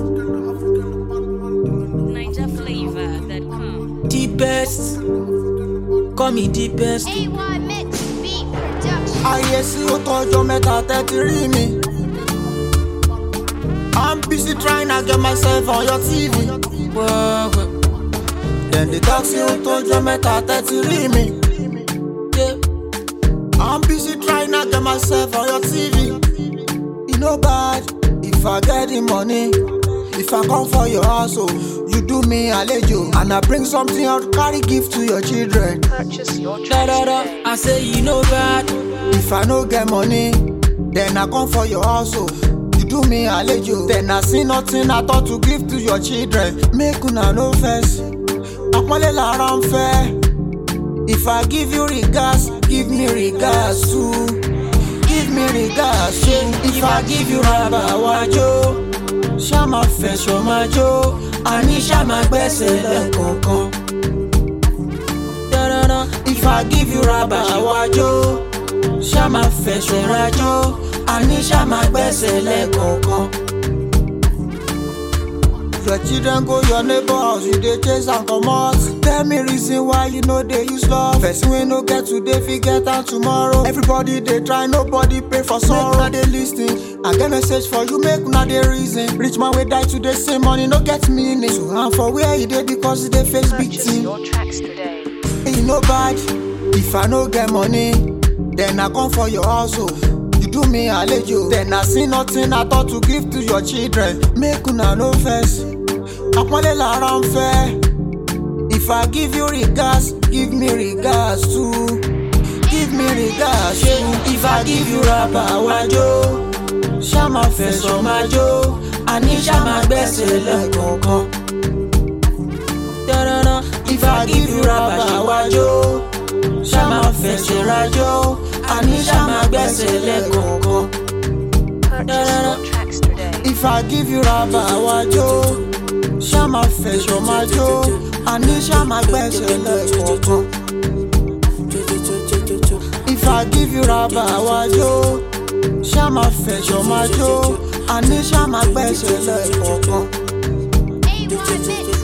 Niger flavor that come. Deepest, call me deepest. AY Mix Beat Production. ayé sí ó tọjọ́ mẹ́ta tẹ́tí rí mi. I'm busy trying to get myself on your TV. Whoa, whoa, Dem dey talk say ó tọjọ́ mẹ́ta tẹ́tí rí mi. yeah. I'm busy trying to get myself on your TV. E no bad if I get the money. If I come for your house, oh, you do me alejo. And I bring something out, carry gift to your children. Purchase your Da, tracks da, da. today. I say you know bad. If I no get money, then I come for your house, oh. You do me alejo. Then I see nothing at all to give to your children. Make una no vex. Àpọ́nlé lára ń fẹ́. If I give you regards, give me regards too. Give me regards too. If I give you raba wájú, ṣá máa fẹ̀sọ̀ máa jó. Àní ṣá máa gbẹ́sẹ̀ lẹ́kọ̀ọ̀kan. Da, da, da. If I give you raba wájú, ṣá máa fẹ̀sọ̀ rajó. Àní ṣá máa gbẹ́sẹ̀ lẹ́kọ̀ọ̀kan. Your children go your neighbor house, you dey chase am comot. Tell me reason why you no dey use love. Person wey no get today fit get am tomorrow. Everybody dey try, nobody pay for sorrow. Make una dey lis ten. I get message for you, make una dey reason. Rich man wey die today say money no get meaning. So am for where e dey because e dey face big Purchase thing. your tracks today. E no bad if I no get money, then I come for your house oh. You do me alejo, then I see nothing at all to give to your children. Make una no vex, àpọ́nlé lára ń fẹ́. If I give you regards, give me regards too. Give me regards too. If I give you raba wájú, ṣá máa fẹ̀sọ̀ máa jó. Àní ṣá máa gbẹ́sẹ̀ lẹ́kọ̀ọ̀kan. Da, da, da. If I give you raba wájú, ṣá máa fẹsẹ̀ rajó, àní ṣá máa gbẹ́sẹ̀ lẹ́kọ̀ọ̀kan. Purchase your tracks today. If I give you raba wájú, ṣá máa fẹsọ̀ máa jó, àní ṣá máa gbẹ́sẹ̀ lẹ́kọ̀ọ̀kan. If I give you raba wájú, ṣá máa fẹsọ̀ máa jó, àní ṣá máa gbẹ́sẹ̀ lẹ́kọ̀ọ̀kan. AY Mix